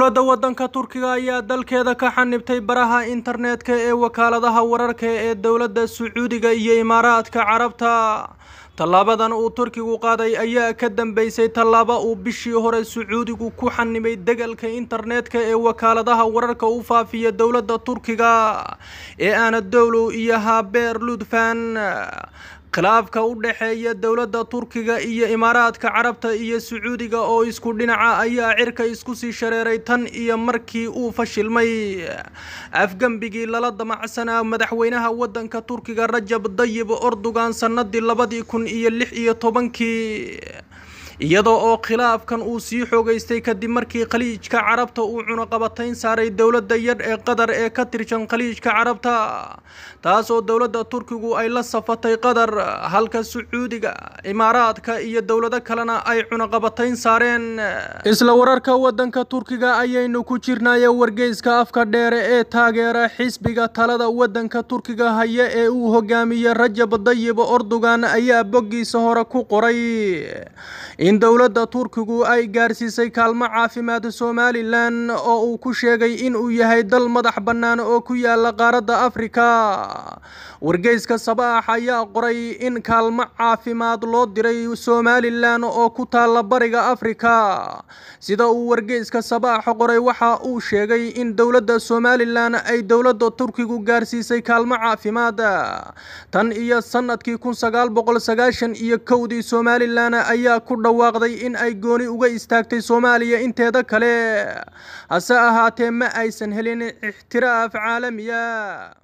dowladda waddanka turkiga ayaa dalkeeda ka xanibtay baraha internetka ee wakaaladaha wararka ee dowladda sacuudiga iyo imaaraadka carabta tallaabadan uu turkigu qaaday ayaa ka dambeysay tallaabo uu bishii hore sacuudigu ku xanimay degalka internetka ee wakaaladaha wararka u faafiya dowladda turkiga ee anadolu iyo habeer ludfan khilaafka u dhexeeya dowladda turkiga iyo imaaraadka carabta iyo sacuudiga oo isku dhinaca ayaa cirka isku sii shareeray tan iyo markii uu fashilmay afgembigii lala damacsanaa madaxweynaha waddanka turkiga rajab dayib erdogan sannadii labadii kun iyo lix iyo tobankii iyadoo oo khilaafkan uu sii xoogeystay kadib markii khaliijka carabta uu cunaqabatayn saaray dowladda yadh ee qatar ee ka tirsan khaliijka carabta taasoo dowladda turkigu ay la safatay qatar halka sacuudiga imaaraadka iyo dowlado kalena ay cunaqabatayn saareen isla wararka waddanka turkiga ayaynu ku jirnaye wargeyska afka dheere ee taageera xisbiga talada waddanka turkiga haya ee uu hogaamiyey rajab dayib erdogan ayaa boggiisa hore ku qoray in dowladda turkigu ay gaarsiisay kaalmo caafimaad somalilan oo uu ku sheegay inuu yahay dal madax bannaan oo ku yaala qaaradda afrika wargeyska sabaax ayaa qoray in kaalmo caafimaad loo diray somalilan oo ku taalla bariga afrika sida uu wargeyska sabaax qoray waxa uu sheegay in dowladda somalilan ay dowladda turkigu gaarsiisay kaalmo caafimaad tan iyo sanadkii kun sagaal boqol sagaashan iyo kowdii somalilan ayaa ku dhawaaqday in ay gooni uga istaagtay soomaaliya inteeda kale hase ahaatee ma aysan helin ixtiraaf caalamiya